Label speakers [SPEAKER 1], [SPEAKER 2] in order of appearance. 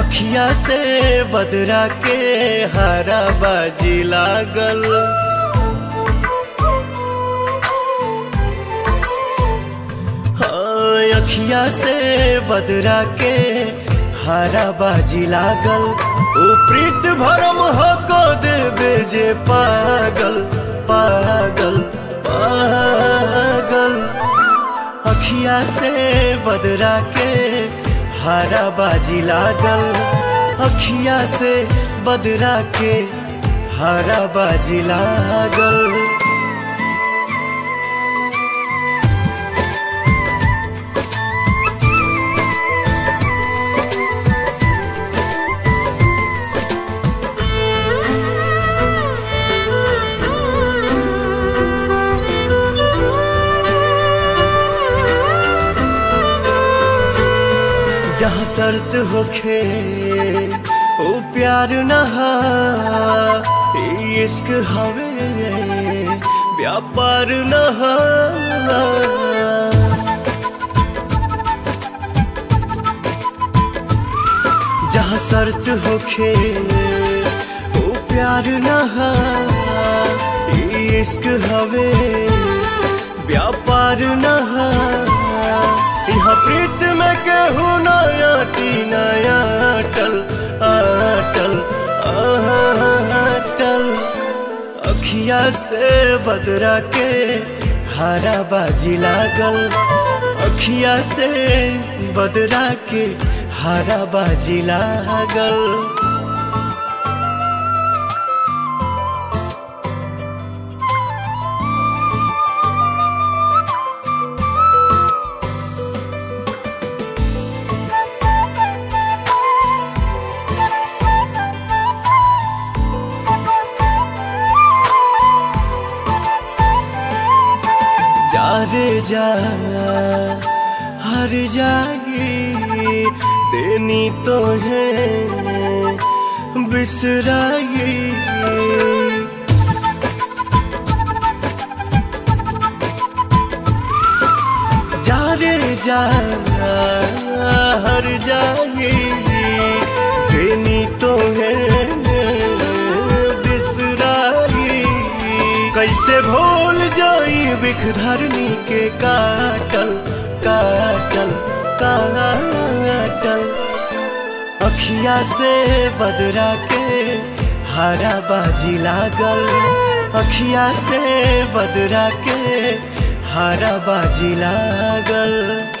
[SPEAKER 1] अखिया से बदरा के हरा बाजी लागल हाँ, अखिया से बदरा के हरा बाजी लागल ओ प्रीत भरम हो को देवे जे पागल पागल पागल अखिया से बदरा के हरा बाजी लागल अखिया से बदरा के हरा बाजी लागल जहाँ शर्त होखे ओ प्यार नहा इश्क हवे व्यापार नहा जहाँ शर्त होखे ओ प्यार नहा इश्क हवे व्यापार नहा यहाँ प्रीत में केहू नया टी नया अटल अटल अटल अखिया से बदरा के हरा बाजी लागल अखिया से बदरा के हरा बाजी लागल जा रे जा हर जागी देनी तो है बिसराई जा रे जा हर जागी देनी तो है बिसराई कैसे भूल जाई बिख धरनी के काटल काटल काटल अखिया से बदरा के हरा बाजी लागल अखिया से बदरा के हरा बाजी लागल